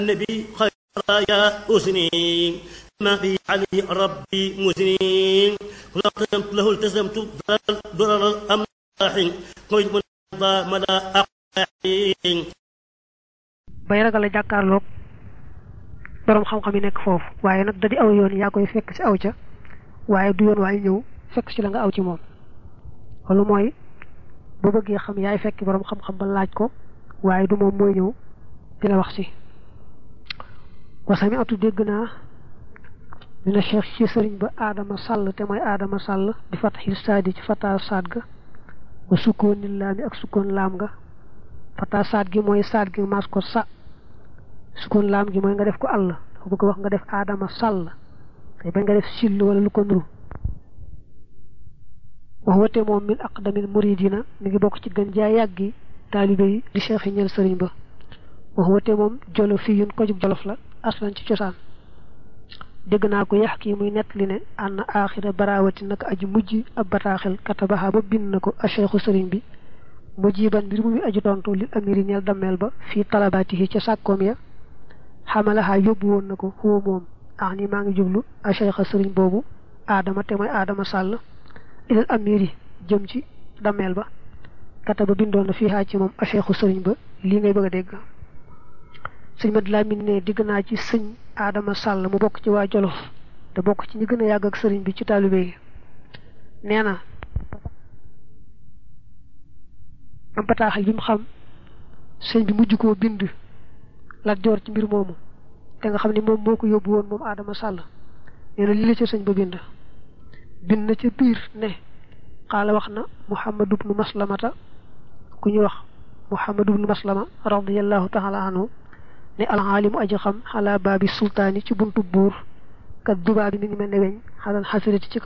النبي خير يا أسني ما في علي ربي مسنين لقمت له التزمت ضرر الأملاح قيد من مدى أقاحين bay ragal a jàkkaarloog boroom xam-xam yi nekk foofu waaye nag da di aw yoon yaa koy fekk ci aw ca waaye du yoon waaye ñëw fekk ci la nga aw ci moom loolu mooy boo bëggee xam yaay fekk boroom xam-xam ba laaj ko waaye du moom mooy ñëw di la wax si wasami atu dégg naa dina cheikh ci sëriñ ba aadama sàll te mooy aadama sàll di fataxil saadi ci fata saad ga wa sukkooni laami ak sukkoon laam nga fata saad gi mooy saad gi maas ko sa sukkoon laam gi mooy nga def ko àll dafa bëgg wax nga def aadama sàll te ba nga def sill wala lu ko nuru wax wate moom min aqdamil muridina mi ngi bokk ci gën jaa yàggi taalibe yi di cheikh yi ñeel sëriñ ba wax wate moom jolo fii yun ko jub jolof la aslan ci cosaan dégg naa ko yax kii muy nett li ne ànd aaxira barawati nag aji mujj ab bataaxel katabaxa ba bind na ko a cheikhu sëriñ bi mujiban mbir mu muy aju tontu li amiri ñeel dammeel ba fii talabaatihi ca sàkkoom ya xamalaxaa yóbbu woon na ko xuwa moom ax ni maa ngi jublu a cheikha sëriñ boobu aadama te mooy aadama sàll ilal amiri jëm ci dammeel ba kata ba bindoon na fii xaa ci moom a cheikhu sëriñ ba lii ngay bëgg a dégg sëñ Mad Lamin ne digg naa ci sëñ Adama Sall mu bokk ci waa Jolof te bokk ci ñi gën a yàgg ak sëriñ bi ci taalibe yi nee na am bataaxal bi mu xam sëñ bi mujj koo bind Lat Joor ci mbir moomu te nga xam ne moom moo ko yóbbu woon moom Adama Sall nee na li la ca sëñ ba bind bind na ca biir ne xaala wax na Muhammad ibnu Maslamata ku ñu wax Muhammad ibnu Maslama radiyallahu taala anhu ne alxaalimu aji xam xalaa baabi sultaani ci buntu buur kat dubaa bi mi ngi mel ne weñ xalal xasirati ci